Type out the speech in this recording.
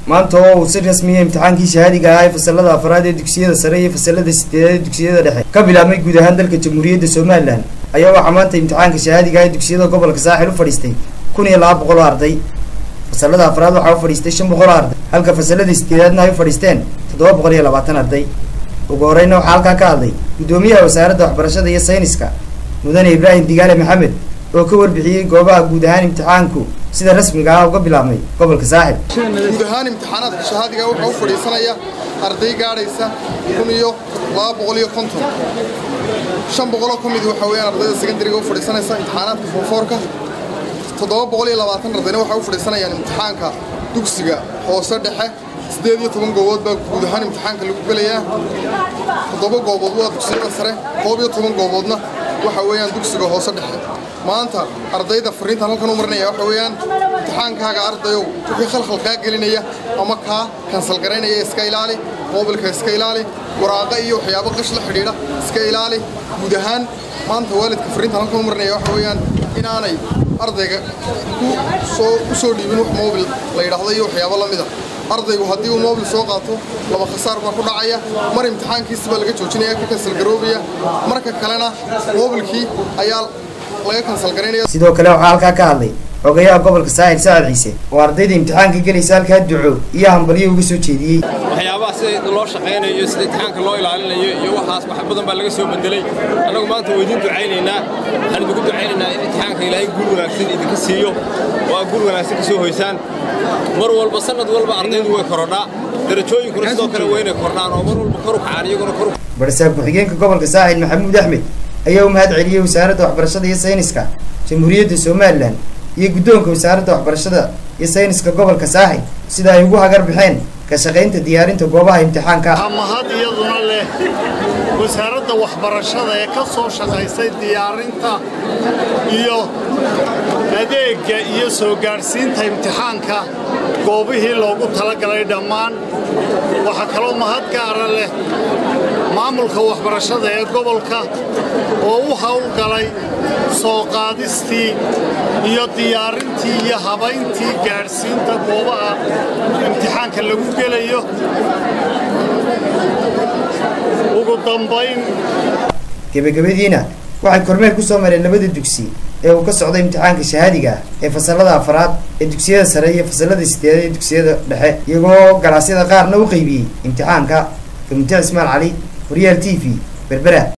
maanta oo uu si rasmiya imtixaankii shahaadiga ahaa ee fasalada afraad ee dugsiyada sare iyo fasalada sideedaad ee dugsiyada dhexe ka bilaabmay guud ahaan dalka jamhuuriyadda somalilan ayaa waxaa maanta imtixaanka shahaadiga ah ee dugsiyada gobolka saaxil u fadhiistay kun iyo laba boqol oo arday fasalada afraad waxaa u fadhiistay shan boqol oo arday halka fasalada sideedaadna ay u fadhiisteen toddoba boqol iyo labaatan arday ugu horeyna waxaa halkaa ka hadlay guddoomiyaha wasaaradda waxbarashada iyo sayniska mudane ibraahim digaale maxamed oo ka warbixiyey goobaha guud ahaan imtixaanku sida rasmiga ah uga bilaabmay gobolka saaxib guud ahaan imtixaanaadka shahaadiga waxaa u fadhiisanaya arday gaadhaysa kun iyo laba boqol iyo konton shan boqoloo ka mid waxa weeyaan ardayda secondariga u fadhiisanaysa imtixaanaadka fonfoorka toddoba boqol iyo labaatan ardayna waxay u fadhiisanayaan imtixaanka dugsiga hoose dhexe siddeed iyo toban goobood baa guud ahaan imtixaanka lagu gelayaa toddoba goobood waa dugsiyada sare koob iyo toban gooboodna waxa weeyaan dugsiga hoose dhexe maanta ardayda fariintan halkan u marinaya waxa weeyaan imtixaankaaga ardayow wixii khalkhal kaa gelinaya ama kaa kansal garaynaya iska ilaali moobilka iska ilaali waraaqa iyo waxyaabo qash la xidhiidha iska ilaali guud ahaan maanta waalidka fariintan halkan u marinaya waxa weeyaan inaanay ardayga ku soo u soo dhiibin wax moobil la yidhaahdo iyo waxyaabo la mida ardaygu haddii uu moobil soo qaato laba khasaar baa ku dhacaya mar imtixaankiisi baa laga joojinaya ka kansal garoobaya marka kalena moobilkii ayaa laga kansal garaynaya sidoo kale waxaa halkaa ka hadlay xogayaha gobolka saaxil sacad ciise oo ardayda imtixaanka gelaysa halkaa duco iyo hambalyo uga soo jeediyey waxyaabaha sida loo shaqaynayo sida imtixaanka loo ilaalinayo iyo waxaas wax badan baa laga soo bedelay annagu maanta waa idiin ducaynaynaa waxaan idinku ducaynaynaa in imtixaanka ilaahay guul wanaagsan idinka siiyo oo aad guul wanaagsan ka soo hoysaan mar walba sanad walba ardaydu way korodhaa darajooyinkuna sidoo kale waa inay kordhaan oo mar walba kor u kacaan iyaguna kor barsaab ku-xigeenka gobolka saaxil maxamuud axmed ayaa u mahad celiyey wasaaradda waxbarashada iyo sayniska jamhuuriyadda somalilan iyo guddoonka wasaaradda waxbarashada iyo sayniska gobolka saaxil sida ay ugu hagar baxeen ka shaqaynta diyaarinta goobaha imtixaanka mahad iyaduna leh wasaaradda waxbarashada ee ka soo shaqaysay diyaarinta iyo adeegga iyo soo gaadhsiinta imtixaanka goobihii loogu talagalay dhammaan waxaa kaloo mahad gaara leh maamulka waxbarashada ee gobolka oo u howlgalay soo qaadistii iyo diyaarintii iyo habayntii gaadhsiinta goobaha imtixaanka lagu gelayo ugu dambayn gebagabadiina waxay kormeer ku soo mareen labada dugsi ee uu ka socday imtixaanka shahaadiga ah ee fasalada afraad ee dugsiyada sare iyo fasalada sideedaad ee dugsiyada dhexe iyagoo galaasyada qaarna u qeybiyey imtixaanka gamute cismaan cali horyaal t v berbera